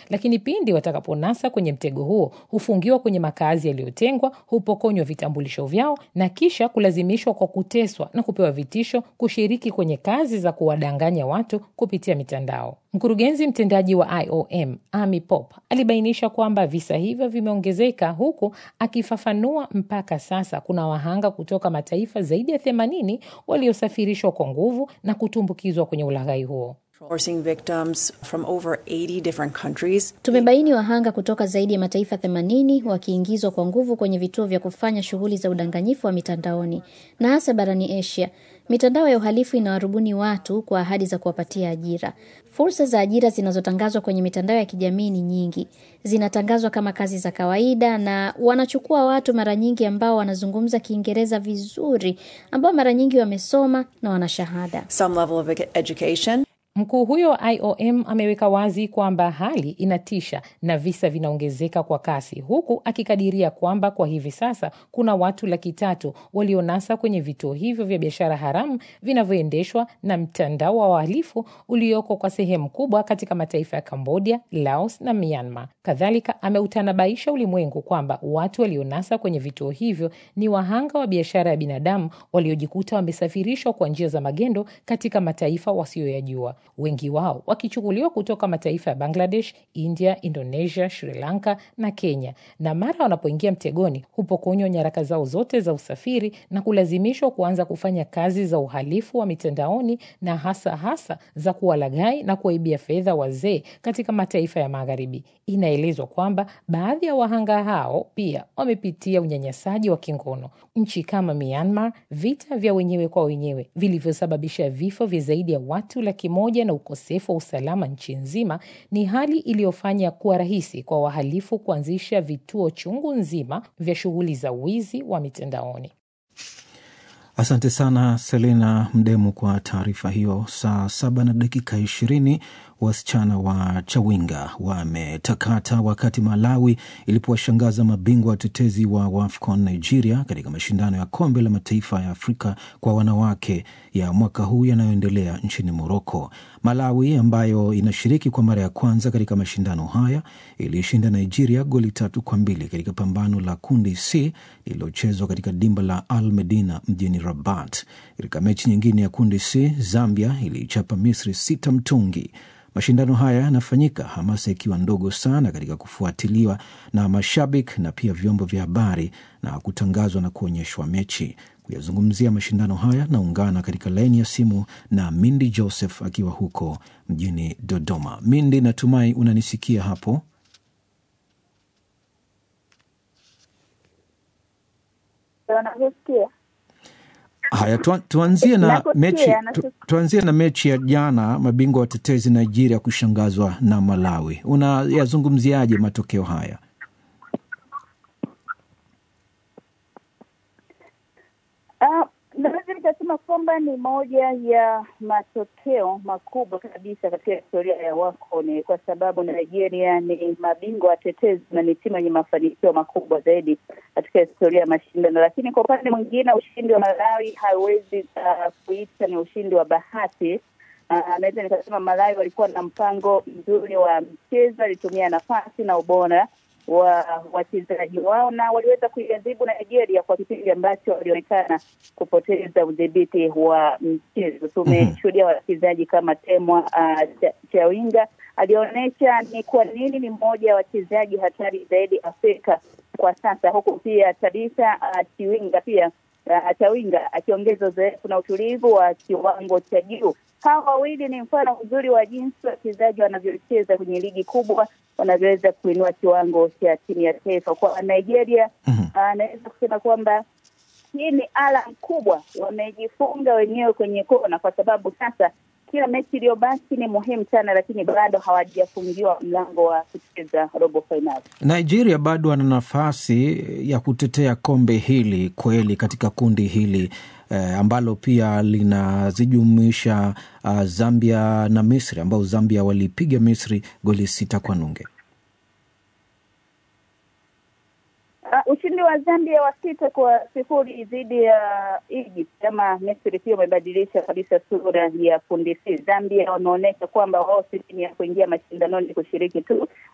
lakini pindi watakaponasa kwenye mtego huo hufungiwa kwenye makazi yaliyotengwa, hupokonywa vitambulisho vyao na kisha kulazimishwa kwa kuteswa na kupewa vitisho kushiriki kwenye kazi za kuwadanganya watu kupitia mitandao. Mkurugenzi mtendaji wa IOM Amy Pope alibainisha kwamba visa hivyo vimeongezeka, huku akifafanua mpaka sasa kuna wahanga kutoka mataifa zaidi ya themanini waliosafirishwa kwa nguvu na kutumbukizwa kwenye ulaghai huo. Forcing victims from over 80 different countries. Tumebaini wahanga kutoka zaidi ya mataifa 80 wakiingizwa kwa nguvu kwenye vituo vya kufanya shughuli za udanganyifu wa mitandaoni na hasa barani Asia. Mitandao ya uhalifu inawarubuni watu kwa ahadi za kuwapatia ajira. Fursa za ajira zinazotangazwa kwenye mitandao ya kijamii ni nyingi, zinatangazwa kama kazi za kawaida, na wanachukua watu mara nyingi ambao wanazungumza Kiingereza vizuri, ambao mara nyingi wamesoma na wana shahada. Some level of education. Mkuu huyo wa IOM ameweka wazi kwamba hali inatisha na visa vinaongezeka kwa kasi, huku akikadiria kwamba kwa hivi sasa kuna watu laki tatu walionasa kwenye vituo hivyo vya biashara haramu vinavyoendeshwa na mtandao wa wahalifu ulioko kwa sehemu kubwa katika mataifa ya Cambodia, Laos na Myanmar. Kadhalika ameutanabaisha ulimwengu kwamba watu walionasa kwenye vituo hivyo ni wahanga wa biashara ya binadamu waliojikuta wamesafirishwa kwa njia za magendo katika mataifa wasiyoyajua wengi wao wakichukuliwa kutoka mataifa ya Bangladesh, India, Indonesia, Sri Lanka na Kenya, na mara wanapoingia mtegoni hupokonywa nyaraka zao zote za usafiri na kulazimishwa kuanza kufanya kazi za uhalifu wa mitandaoni na hasa hasa za kuwalaghai na kuwaibia fedha wazee katika mataifa ya Magharibi. Inaelezwa kwamba baadhi ya wahanga hao pia wamepitia unyanyasaji wa kingono. Nchi kama Myanmar, vita vya wenyewe kwa wenyewe vilivyosababisha vifo vya zaidi ya watu laki moja na ukosefu wa usalama nchi nzima ni hali iliyofanya kuwa rahisi kwa wahalifu kuanzisha vituo chungu nzima vya shughuli za wizi wa mitandaoni. Asante sana Selena Mdemu kwa taarifa hiyo. Saa saba na dakika ishirini wasichana wa Chawinga wametakata wakati Malawi ilipowashangaza mabingwa watetezi wa WAFCON Nigeria katika mashindano ya kombe la mataifa ya Afrika kwa wanawake ya mwaka huu yanayoendelea nchini Moroko. Malawi ambayo inashiriki kwa mara ya kwanza katika mashindano haya iliishinda Nigeria goli tatu kwa mbili katika pambano la kundi C lililochezwa katika dimba la Al Medina mjini Rabat. Katika mechi nyingine ya kundi C, Zambia iliichapa Misri sita mtungi. Mashindano haya yanafanyika hamasa ikiwa ndogo sana katika kufuatiliwa na mashabiki na pia vyombo vya habari na kutangazwa na kuonyeshwa mechi. Kuyazungumzia mashindano haya naungana katika laini ya simu na Mindi Joseph akiwa huko mjini Dodoma. Mindi, natumai unanisikia hapo? Haya, tu, tuanzie na mechi tu, tuanzie na mechi ya jana, mabingwa watetezi Nigeria kushangazwa na Malawi. Unayazungumziaje matokeo haya? Uh, naweza nikasema kwamba ni moja ya matokeo makubwa kabisa katika historia ya WAFCON kwa sababu Nigeria ni mabingwa watetezi na ni timu yenye mafanikio makubwa zaidi katika historia ya mashindano. Lakini kwa upande mwingine, ushindi wa Malawi hauwezi uh, kuita ni ushindi wa bahati. Uh, naweza nikasema Malawi walikuwa na mpango mzuri wa mchezo, alitumia nafasi na ubora wa wachezaji wao na waliweza kuiadhibu Nigeria kwa kipindi ambacho walionekana kupoteza udhibiti wa mchezo. Tumeshuhudia wachezaji kama Temwa uh, Chawinga alionyesha ni kwa nini ni mmoja wa wachezaji hatari zaidi Afrika kwa sasa, huku pia Tabitha uh, Chiwinga pia uh, Chawinga akiongeza uzoefu na utulivu wa kiwango cha juu. Hawa wawili ni mfano mzuri wa jinsi wachezaji wanavyocheza kwenye ligi kubwa wanavyoweza kuinua kiwango cha timu ya taifa. Kwa Nigeria anaweza uh, kusema kwamba hii ni alam kubwa, wamejifunga wenyewe kwenye kona, kwa sababu sasa kila mechi iliyobaki ni muhimu sana, lakini bado hawajafungiwa mlango wa kucheza robo fainali. Nigeria bado ana nafasi ya kutetea kombe hili kweli katika kundi hili eh, ambalo pia linazijumuisha uh, Zambia na Misri ambao Zambia walipiga Misri goli sita kwa nunge. Uh, ushindi wa Zambia wa sita kwa sifuri dhidi ya Egypt kama Misri pia umebadilisha kabisa sura ya kundi C. Zambia wameonyesha kwamba wao si timu ya kuingia mashindanoni kushiriki tu,